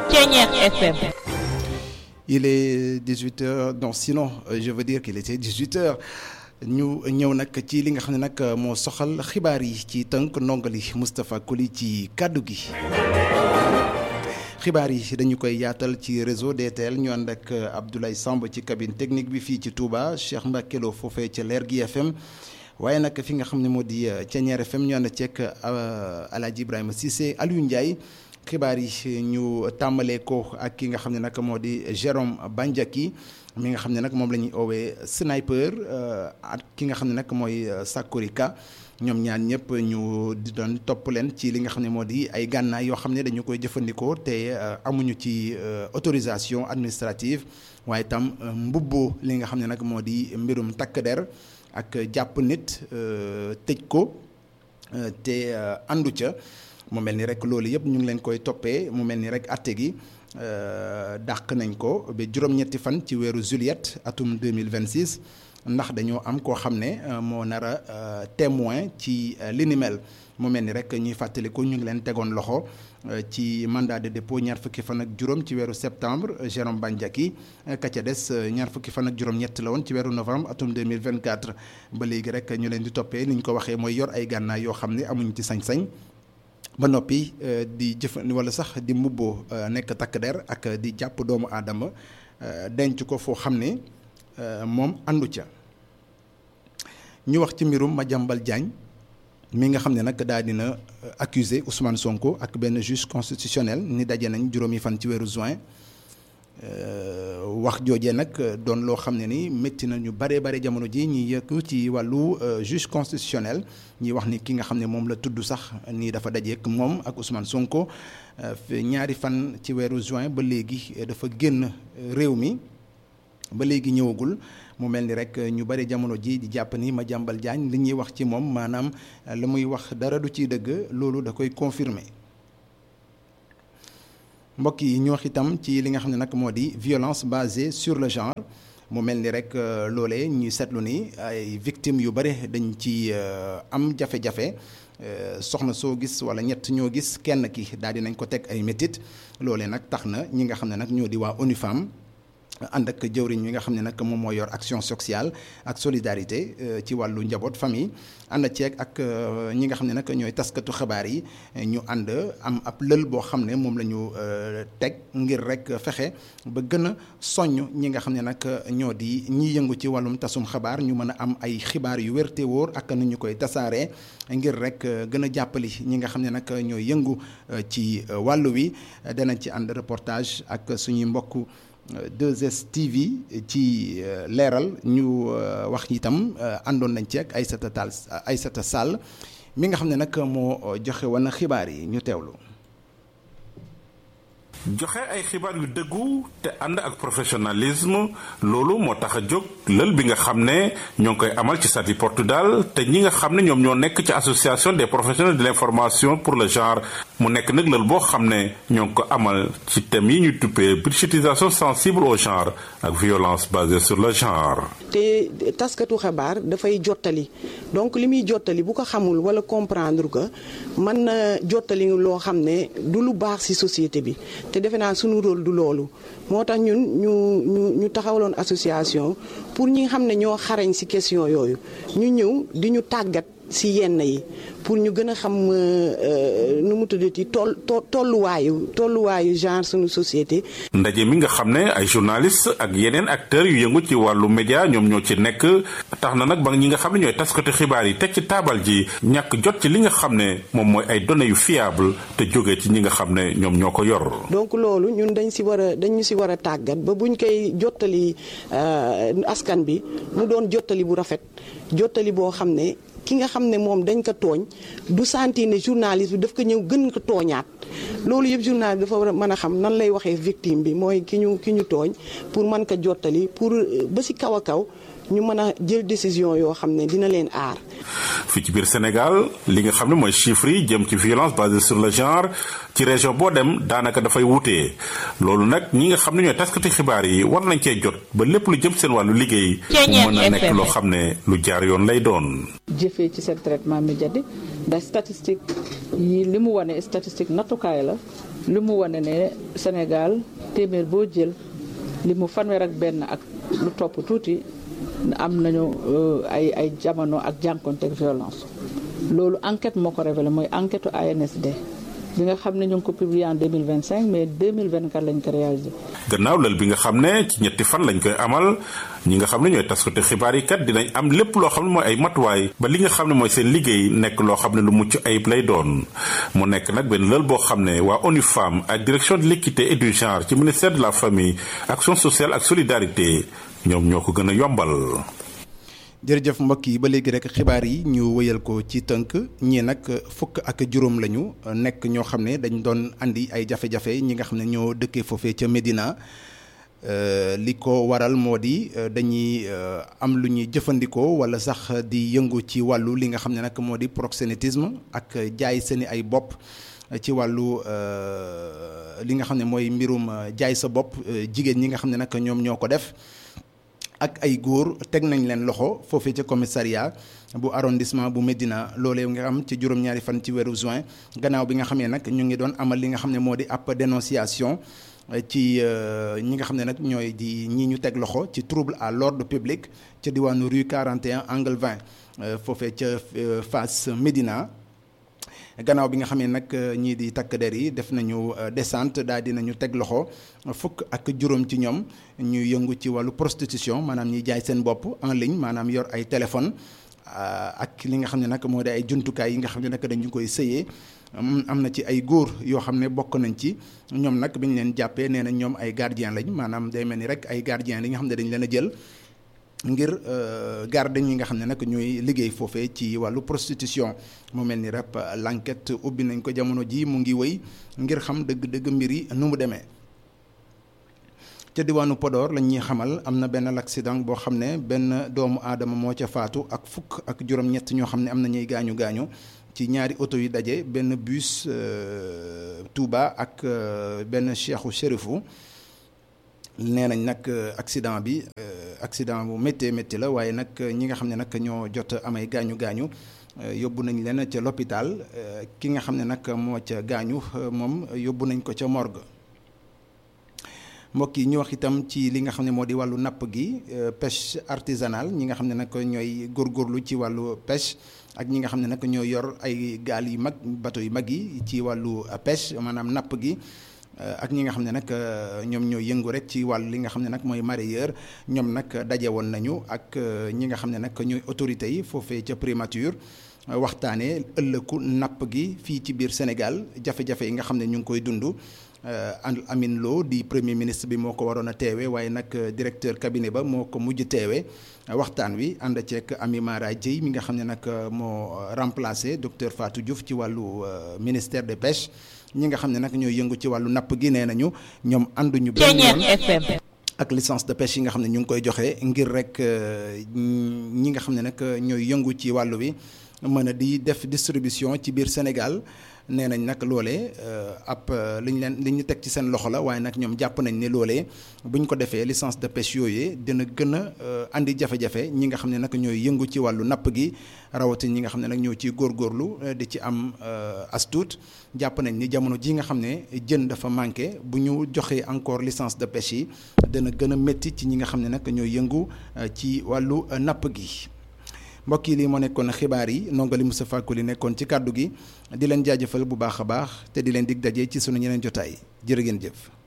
Thiéniere FM. Il est 18h donc sinon je veux dire qu'il était 18h ñu ñëw nag ci li nga xam ne nag moo soxal xibaar yi ci tënk ndongali Moustapha Koli ci kàddu gi. xibaar yi dañu koy yaatal ci réseau DTL ñu ànd ak Abdoulaye Samb ci cabine technique bi fii ci Touba Cheikh Mbacke Lo foofee ca Lergui FM waaye nag fi nga xam ne moo di Thiéniere FM ñu ànd ceeg Alaaji Ibrahima Cissé Aliou Ndiaye xibaar yi ñu tàmbalee ko ak ki nga xam ne nag moo di Jérôme Bandiaki mi nga xam ne nag moom la ñuy oowee sniper ak ki nga xam ne nag mooy Sakorika ñoom ñaan ñëpp ñu di doon topp leen ci li nga xam ne moo di ay gànnaay yoo xam ne dañu koy jëfandikoo te amuñu ci autorisation administrative waaye tam mbubboo li nga xam ne nag moo di mbirum takk der ak jàpp nit tëj ko te àndu ca mu mel ni rek loolu yëpp ñu ngi leen koy toppee mu mel ni rek atte gi dàq nañ ko ba juróom-ñetti fan ci weeru juillet atum 2026 ndax dañoo am koo xam ne moo nar a témoin ci li ni mel mu mel ni rek ñuy fàttaliku ñu ngi leen tegoon loxo ci mandat de dépôt ñaar fukki fan ak juróom ci weeru septembre Jérôme Bandiaki ka ca des ñaar fukki fan ak juróom-ñett la woon ci weeru novembre atum 2024 ba léegi rek ñu leen di toppee ni ñu ko waxee mooy yor ay gànnaay yoo xam ne amuñu ci sañ-sañ ba noppi di jëfandi wala sax di mbubboo nekk takk der ak di jàpp doomu aadama denc ko foo xam ne moom àndu ca ñu wax ci mbirum Madiambal Diagne mi nga xam ne nag daal dina accusé Ousmane Sonko ak benn juge constitutionnel ni daje nañ juróomi fan ci weeru juin wax joojee nag doon loo xam ne ni métti na ñu bare bare jamono ji ñi yëkku ci wàllu juge constitutionnel ñi wax ni ki nga xam ne moom la tudd sax nii dafa dajeek moom ak Ousmane Sonko ñaari fan ci weeru juin ba léegi dafa génn réew mi ba léegi ñëwagul mu mel ni rek ñu bari jamono ji di jàpp ni Madiambal Diagne li ñuy wax ci moom maanaam la muy wax dara du ciy dëgg loolu da koy confirmer mbokk yi ñu wax itam ci li nga xam ne nag moo di violence basée sur le genre mu mel ni rek loolee ñuy seetlu ni ay victimes yu bari dañ ci am jafe-jafe soxna soo gis wala ñett ñoo gis kenn ki daal di nañ ko teg ay métit loolee nag tax na ñi nga xam ne nag ñoo di waa ONU Femmes ànd ak jëwriñ yi nga xam ne nag moom moo yor action sociale ak solidarité ci wàllu njaboot famille ànd ceeg ak ñi nga xam ne nag ñooy taskatu xabaar yi ñu ànd am ab lël boo xam ne moom la ñu teg ngir rek fexe ba gën a soññ ñi nga xam ne nag ñoo di ñi yëngu ci wàllum tasum xabaar ñu mën a am ay xibaar yu wér te wóor ak nu ñu koy tasaaree ngir rek gën a jàppali ñi nga xam ne nag ñooy yëngu ci wàllu wi danañ ci ànd reportage ak suñuy mbokk 2STV ci leeral ñu wax itam àndoon nañ ci ak Aïssata Tall Aïssata Sall mi nga xam ne nag moo joxe woon xibaar yi ñu teewlu. joxe ay xibaar yu dëggu te ànd ak professionnalisme loolu moo tax a jóg lël bi nga xam ne ñoo ngi koy amal ci Sati Portudal te ñi nga xam ne ñoom ñoo nekk ci association des professionnels de l'information pour le genre mu nekk nag lël boo xam ne ñoo ngi ko amal ci thème yi ñu tuppee budgétisation sensible au genre ak violence basée sur le genre. te taskatu xabaar dafay jottali donc li muy jottali bu ko xamul wala comprendre que mën na jottali loo xam ne du lu baax ci société bi. te defe naa sunu rôle du loolu moo tax ñun ñu ñu ñu taxawaloon association pour ñi nga xam ne ñoo xarañ ci question yooyu ñu ñëw di ñu tàggat ci yenn yi pour ñu gën a xam nu mu tuddati toll tolluwaayu tolluwaayu genre sunu société. ndaje mi nga xam ne ay journalistes ak yeneen acteurs yu yëngu ci wàllu média ñoom ñoo ci nekk tax na nag ba ñi nga xam ne ñooy taskati xibaar yi teg ci taabal ji ñàkk jot ci li nga xam ne moom mooy ay données yu fiable te jóge ci ñi nga xam ne ñoom ñoo ko yor. donc loolu ñun dañ ci war a dañ ci war a tàggat ba buñ koy jottali askan bi mu doon jottali bu rafet jottali boo xam ne. ki nga xam ne moom dañ ko tooñ du sentir ne journaliste bi daf ko ñëw gën ko tooñaat loolu yëpp journaliste dafa war a mën a xam nan lay waxee victime bi mooy ki ñu ki ñu tooñ pour mën ko jottali pour ba ci kaw a kaw ñu mën a jël décision yoo xam ne dina leen aar. fii ci biir Sénégal li nga xam ne mooy chiffres yi jëm ci violence basée sur le genre ci région boo dem daanaka dafay wutee loolu nag ñi nga xam ne ñooy taskati xibaar yi war nañ cee jot ba lépp lu jëm seen wàllu liggéey. mu mën a nekk loo xam ne lu jaar yoon lay doon. jëfee ci seen traitement médiatique ndax statistique yi li mu wane statistique nattukaay la li mu wane ne Sénégal téeméer boo jël li mu fanweer ak benn ak lu topp tuuti am nañu ay ay jamono ak jànkonte ak violence loolu enquête moo ko révélé mooy enquête ANSD bi nga xam ne ñu ngi ko publié en 2025 mais 2024 lañ ko réalisé. gannaaw lël bi nga xam ne ci ñetti fan lañ koy amal ñi nga xam ne ñooy taskati xibaar yi kat dinañ am lépp loo xam ne mooy ay matuwaay ba li nga xam ne mooy seen liggéey nekk loo xam ne lu mucc ayib lay doon mu nekk nag benn lël boo xam ne waa ONU Femmes ak direction de l'équité et du genre ci ministère de la famille action sociale ak solidarité ñoom ñoo ko gën a yombal. jërëjëf mbokk yi ba léegi rek xibaar yi ñu wëyal ko ci tënk ñii nag fukk ak juróom lañu nekk ñoo xam ne dañ doon andi ay jafe-jafe ñi nga xam ne ñoo dëkkee foofee ca Médina li ko waral moo di dañuy am lu ñuy jëfandikoo wala sax di yëngu ci wàllu li nga xam ne nag moo di proxénétisme ak jaay seeni ay bopp ci wàllu li nga xam ne mooy mbirum jaay sa bopp jigéen ñi nga xam ne nag ñoom ñoo ko def. ak ay góor teg nañ leen loxo foofee ca commissariat bu arrondissement bu Médina loolee nga xam ci juróom-ñaari fan ci weeru juin gannaaw bi nga xamee nag ñu ngi doon amal li nga xam ne moo di ab dénonciation ci ñi nga xam ne nag ñooy di ñi ñu teg loxo ci trouble à l'ordre public ca diwaanu rue 41 angle 20 foofee ca face Médina gannaaw bi nga xamee nag ñii di takk der yi def nañu descente daal di nañu teg loxo fukk ak juróom ci ñoom ñu yëngu ci wàllu prostitution maanaam ñiy jaay seen bopp en ligne maanaam yor ay téléphone ak li nga xam ne nag moo di ay jumtukaay yi nga xam ne nag dañu koy sëyee am na ci ay góor yoo xam ne bokk nañ ci ñoom nag bi ñu leen jàppee nee na ñoom ay gardien lañ maanaam day mel ni rek ay gardien li nga xam ne dañ leen a jël ngir garde ñi nga xam ne nag ñooy liggéey foofee ci wàllu prostitution mu mel ni rek l'enquête ubbi nañ ko jamono ji mu ngi wëy ngir xam dëgg-dëgg mbir yi nu mu demee ca diwaanu Podor lañ ñuy xamal am na benn accident boo xam ne benn doomu aadama moo ca faatu ak fukk ak juróom-ñett ñoo xam ne am na ñuy gaañu gaañu ci ñaari oto yu daje benn bus Touba ak benn cheikhu shérifu nee nañ nag accident bi accident bu méttee métti la waaye nag ñi nga xam ne nag ñoo jot amay gaañu gaañu yóbbu nañ leen ca l'hôpital ki nga xam ne nag moo ca gaañu moom yóbbu nañ ko ca morgue mbokk yi ñu wax itam ci li nga xam ne moo di wàllu napp gi pêche artisanale ñi nga xam ne nag ñooy góorgóorlu ci wàllu pêche ak ñi nga xam ne nag ñoo yor ay gaal yu mag bateau yu mag yi ci wàllu pêche maanaam napp gi ak ñi nga xam ne nag ñoom ñoo yëngu rek ci wàllu li nga xam ne nag mooy mareyeur ñoom nag daje woon nañu ak ñi nga xam ne nag ñooy autorités yi foofee ca primature waxtaanee ëllëgu napp gi fii ci biir Sénégal jafe-jafe yi nga xam ne ñu ngi koy dund Amine Lo di premier ministre bi moo ko waroon a teewe waaye nag directeur cabinet ba moo ko mujj teewe waxtaan wi ànd ceeg Ami Mara Dieye mi nga xam ne nag moo remplacé docteur Fatou Diouf ci wàllu ministère des pêches ñi nga xam ne nag ñooy yëngu ci wàllu napp gi nee nañu ñoom ànduñu benn yoon ak licence de pêche yi nga xam ne ñu ngi koy joxe ngir rek ñi nga xam ne nag ñooy yëngu ci wàllu wi mën a di def distribution ci biir Sénégal nee nañ nag loolee ab li ñu leen li ñu teg ci seen loxo la waaye nag ñoom jàpp nañ ne loolee bu ñu ko defee licence de pêche yooyee dina gën a andi jafe-jafe ñi nga xam ne nag ñooy yëngu ci wàllu napp gi rawatina ñi nga xam ne nag ñoo ciy góorgóorlu di ci am astuut jàpp nañ ni jamono ji nga xam ne jën dafa manqué bu ñu joxee encore licence de pêche yi dana gën a métti ci ñi nga xam ne nag ñooy yëngu ci wàllu napp gi. mbokk yi lii moo nekkoon xibaar yi nongali Moustapha Koli nekkoon ci kàddu gi di leen jaajëfal bu baax a baax te di leen dig daje ci sunu ñeneen jotaay jërë ngeen jëf.